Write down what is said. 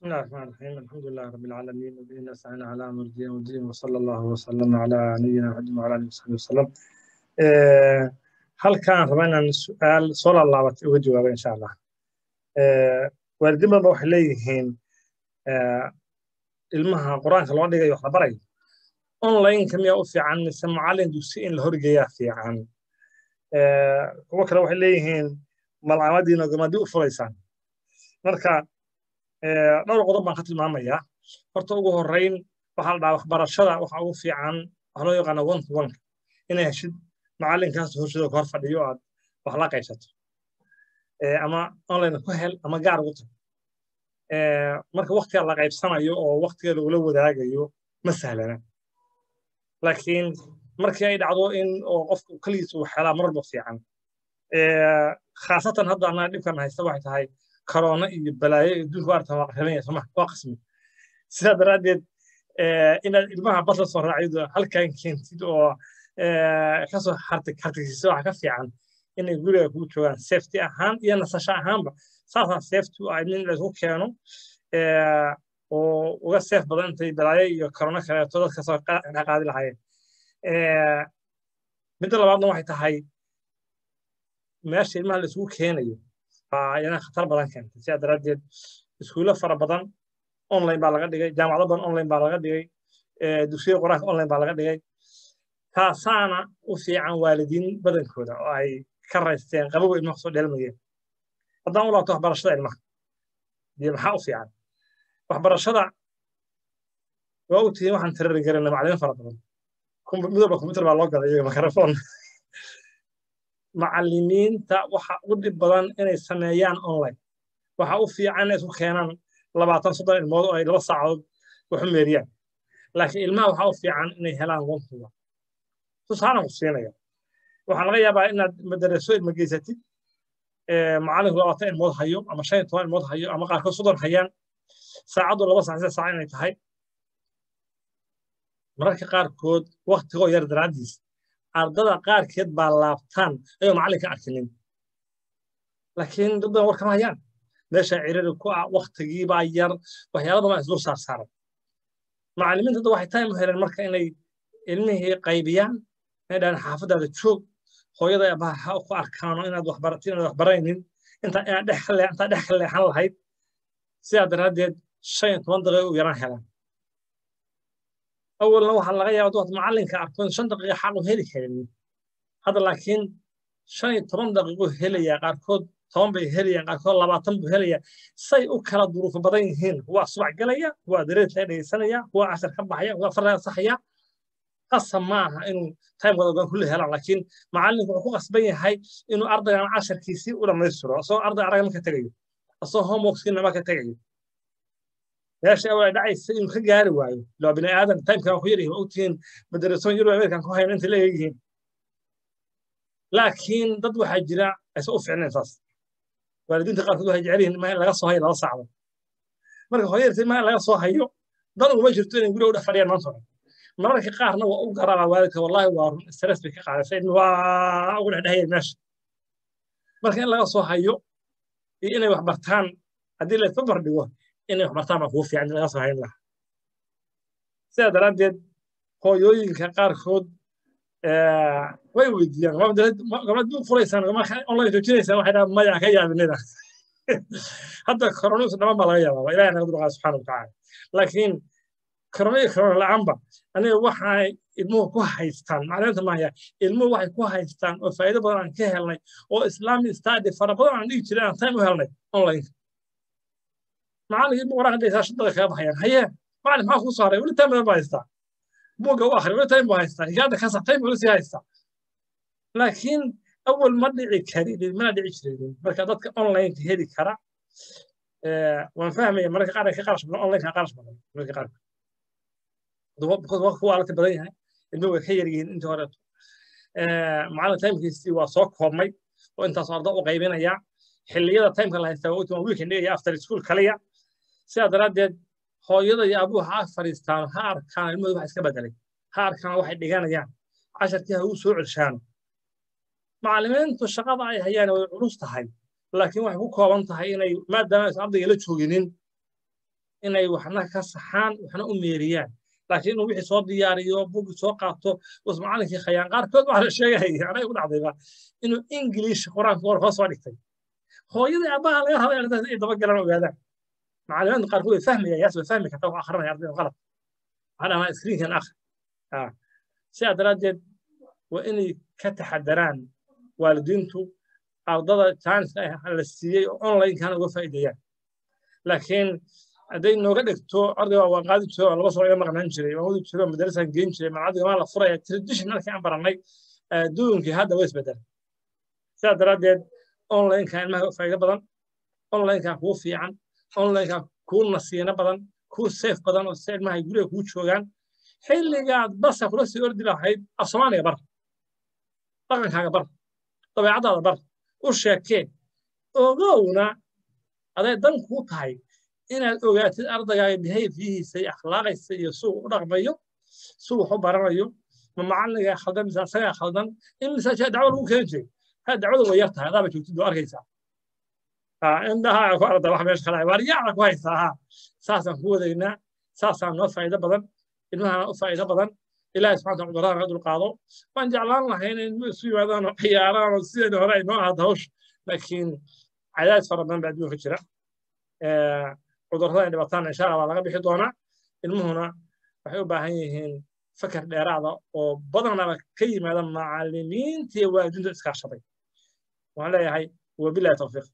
بسم الله الرحمن الرحيم الحمد لله رب العالمين وبه نستعين على امر الدين والدين وصلى الله وسلم على نبينا محمد وعلى اله وصحبه وسلم halkaan raba inaan su-aal soo laalaabatay uga jawaaba insha allah waalidiin badan ba waxay leeyihiin ilmaha qur-aanka loo dhigayo wax la barayo online-ka miyaa u fiican mise macallin dugsi in la horgeeyaa fiican kuwo kale waxay leeyihiin malcamadiina gamadii u furaysaan marka dhowr qodob baan ka tilmaamayaa horta ugu horrayn waxaa la dhahaa waxbarashada waxa ugu fiican waxa loo yaqaana one to one inay heshid macallinkaas horshada ku hor fadhiyo aad wax la qaybsato ama online ku hel ama gaar ugu tag marka waktiga la qaybsanayo oo waktiga lagula wadaagayo ma sahlana laakiin markii ay dhacdo in oo qofku keligiis uu helaa marba fiican khaasatan hadda annaga dhibkan haysta waxay tahay korona iyo balaayo iyo adduunka waartan waa qarribanaya sooma waa qasmi sidaa daraaddeed inaad ilmaha bas la soo raacido halkan keentid oo kasoo hartigsiiso waxa ka fiican inay guriga kugu joogaan safety ahaan iyo nasasho ahaanba saasaa safety u ah in laysku keeno oo uga safe badan intay balaayo iyo korona kaleeto dadka soo qaadi lahaayeen midda labaadna waxay tahay meesha ilmaha la isugu keenayo ayana khatar badan keentay sidaa daraaddeed iskuulo fara badan online baa laga dhigay jaamacado badan online baa laga dhigay dugsiyada qur-aanka online baa laga dhigay taasaana u fiican waalidiin badankooda oo ay ka raysteen qabowa ilmaha soo dheelmayeen haddaan u laabto waxbarashada ilmaha dee maxaa u fiican waxbarashada waa u tihiin waxaan tirari garana macallimiin fara badan midwalba kombyutar baa loo gaday iyo mikrofon macallimiinta waxa u dhib badan inay sameeyaan online waxa u fiican inay isku keenaan labaatan soddon ilmood oo ay laba saacadood waxu meeriyaan laakiin ilmaha waxa u fiican inay helaan wontuga tusaalan ku siinaya waxaa laga yaabaa inaad madaraso ilma geysatid macallinku labaatan ilmood hayo ama shan iyo toban ilmood hayo ama qaarkood soddon hayaan saacaddu laba saac sida saac inay tahay mararka qaarkood waktigoo yar daraaddiis ardada qaarkeed baa laabtaan ayoo macallinka arkinin laakiin dad badan war kama hayaan meesha ciriri ku ah waktigiibaa yar waxyaala badan isdul saarsaaran macallimiinta hadda waxay time u heleen marka inay ilmihii qaybiyaan inay dhahaan xaafadaada joog hooyada abaha ha ku arkaano inaad waxbaratin inaad waxbaraynin intaa inaad dhex intaa dhex ka leexan lahayd sidaa daraaddeed shan iyo toban daqiiqo u yaraan helaan awalna waxaa laga yaaba duwaad macallinka arko in shan daqiiqo xaq u heli karin hadda laakiin shan iyo toban daqiiqo helayaa qaarkood toban bay helayaan qaarkood labaatan buu helayaa say u kala duruufo badan yihiin kuwaa subax gelaya kuwaa dareerka dhegaysanaya kuwaa cashar ka baxaya kuwaa farlaga saxaya qasab ma aha inuu timekooda ogaan kulli helaan laakiin macallinku wuxuu ku qasban yahay inuu ardaygan casharkiisii u dhammaystiro asagoo arday araga marka tegayo asagoo homeworkskiina marka tegayo meesha awal ay dhacaysa inuu ka gaari waayo ilaa bini aadan timekan ku yaryihin u tihiin madarasoon yurub amerikan ku hayn inta leeyihiin laakiin dad waxaa jira aysan u ficnayn saas waalidiinta qaarkood waxay jecel yihiin in laga soo hayo laba saacdo marka hooyarta ilmaha in laga soo hayo dan uguma jirto inay guriga u dhex fadhiyaan maanta hore mararka qaarna waa u garaabaa waalidka wallahi waa run stress bay ka qaadaysa ilmi waa ugu dhexdhehayeen meesha marka in laga soo hayo iyo inay wax bartaan haddii la isbabar dhigo inay wax bartaan baa kugu fiican in laga soo hayn lahaa sidaa daraaddeed hooyooyinka qaarkood way weydiiyaan gabadh u furaysaan online joojinaysaan waxay dhahaan maya ka yaabinida hadda koronavirus dhaman baa laga yaabaa ilahay naga dulqaa subxaana watacaala laakiin korona iyo korona la-aanba aniga waxay ilmuhu ku haystaan macliminta maaya ilmuhu waxay ku haystaan oo faa'iido badan aan ka helnay oo islamic study fara badan aan dhigi jiray aan time u helnay online macallinka ilmuhu waraaq dhaysaa shan daqiiqa kaga baxayaan haye macallin maxaa kuu soo haray weli time badan baa haystaa buugga u akhri weli time buu haystaa higaada kasa time buu sii haystaa laakiin awal ma dhici karin mana dhici jirin marka dadka online heli kara waan fahmaya mararka qaar ay ka qarash badan online ka qarash badan mararka qaar kuwa alata badan yahay ilmuhu way ka yar yihiin intii horeeto macallin timekiisii waa soo koobmay oo intaas arda u qaybinaya xilliyada timeka la haystaa waa weekend dhigaya after school kaliya sidaa daraaddeed hooyada iyo abuhu ha fadhiistaan ha arkaan ilmahooda wax iska bedelay ha arkaan waxay dhiganayaan casharkii ha uu soo celshaano macallimiintu shaqada ay hayaan way culus tahay laakiin waxay ku kooban tahay inay maadaama aysan ardayga la jooginin inay waxna ka saxaan waxna u meeriyaan laakiin inuu wixii soo diyaariyo bugi soo qaato us macalinkii khayaan qaarkood waxaa la sheegaya anay ugu dhacdayba inuu ingiliish qur-aanka hor hoos soo dhigtay hooyadii aabbaha laga rabay arrintaas inay dabagalaan ogaadaan macallimiinta qaarkood way fahmayaan yaas way fahmi kartaa wax akhrinaya ardayda qalad waxaa dhahaa iskriinkan akhri sidaa daraaddeed waa inay ka taxadaraan waalidiintu ardada jaaniska la siiyey oo onlinekana uga faa'iideeyaan laakiin hadday nooga dhigto ardayga waan qaadi jiro oo laba sano iga maqnaan jiray waan wadi jiro madarasaan geyn jiray malcadiga maa la furaya traditionalkii aan barannay adduunkii hadda way isbedelay sidaa daraaddeed onlineka ilmaha faa'iido badan onlineka kuu fiican onlineka kuu nasiino badan kuu safe badan oo si ilmaha guriga kuu joogaan xilligaad basa kula sii ordi lahayd af soomaaliga bar dhaqankaaga bar dabeecadaada bar u sheekee ogowna aday dan kuu tahay inaad ogaatid ardagaaga behaviyihiisa iyo akhlaaqaysa iyo suu u dhaqmayo suu wax u baranayo ma macalligaa khaldan mise asagaa khaldan in misaajaa dacwo lagu keeni jiray ha dacwada way yar tahay adaaba joogtid oo arkaysaa indhahaa ku arda wax meesha kale waaryaacda ku haysaa ha saasaan ku wadaynaa saasaan noo faa'iido badan ilmahana u faa'iido badan ilaahay subxana taala cudurrada naga dulqaado waan jeclaan lahay inay ilmuhu isu yimaadaan oo ciyaaraan oo sideedii hore ay noo ahaato hawsh laakiin cadaadis fara badan baa adduunka jira cudurrada ay dhibataan insha allah waa laga bixi doonaa ilmuhuna waxay u baahan yihiin fakar dheeraada oo badanaba ka yimaada macallimiinta iyo waalidiinta iskaashaday waxaan leeyahay wabilahi tawfiiq